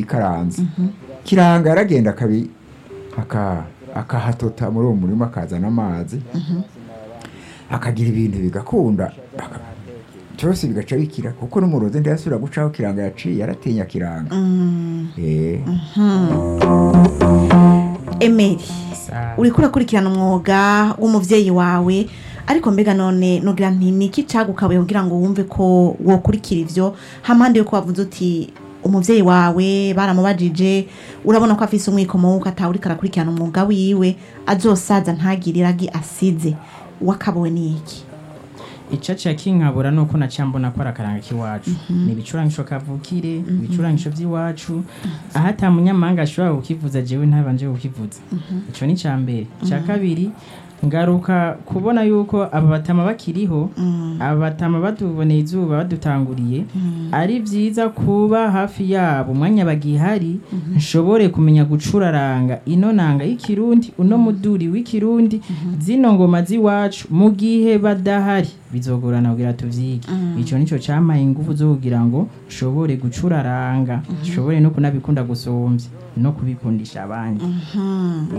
ikaranze kiranga yaragenda akabi aka- akahatota muri uwo murima akazana amazi akagira ibintu bigakunda aka- byose bigaca bikira kuko n'umurozi ntiyasubira gucaho kiranga yaciye yaratinya kiranga Eh, emeri Sa- uriko urakurikirana umwuga w'umuvyeyi wawe ariko mbega none nugira nti niki cagukabuye kugira ngo wumve ko wokurikira ivyo hampande yuko wavuze uti umuvyeyi wawe baramubajije urabona ko afise umwikomo wuko atawuriko arakurikirana umwuga wiwe azosaza ntagire iragi asize wakabuwe n'iki ico ca kinkabura nuko naciye mbona ko ari akaranga k'iwacu ni ibicurangisho kavukire ibicurangisho vy'iwacu aho ata munyamahanga ashobora kukivuza jewe ntabanje kukivuza ico ni ca mbere ica kabiri ngaruka kubona yuko aba batama bakiriho aba batama batuboneye izuba badutanguriye ari vyiza kuba hafi yabo umwanya bagihari nshobore kumenya gucuraranga ino nanga y'ikirundi uno muduri w'ikirundi zino ngoma z'iwacu mu gihe badahari bizogorana kugira tuvyige ico nico campaye ingufu zo kugira ngo nshobore gucuraranga nshobore no kunabikunda gusumvya no kubikundisha abandi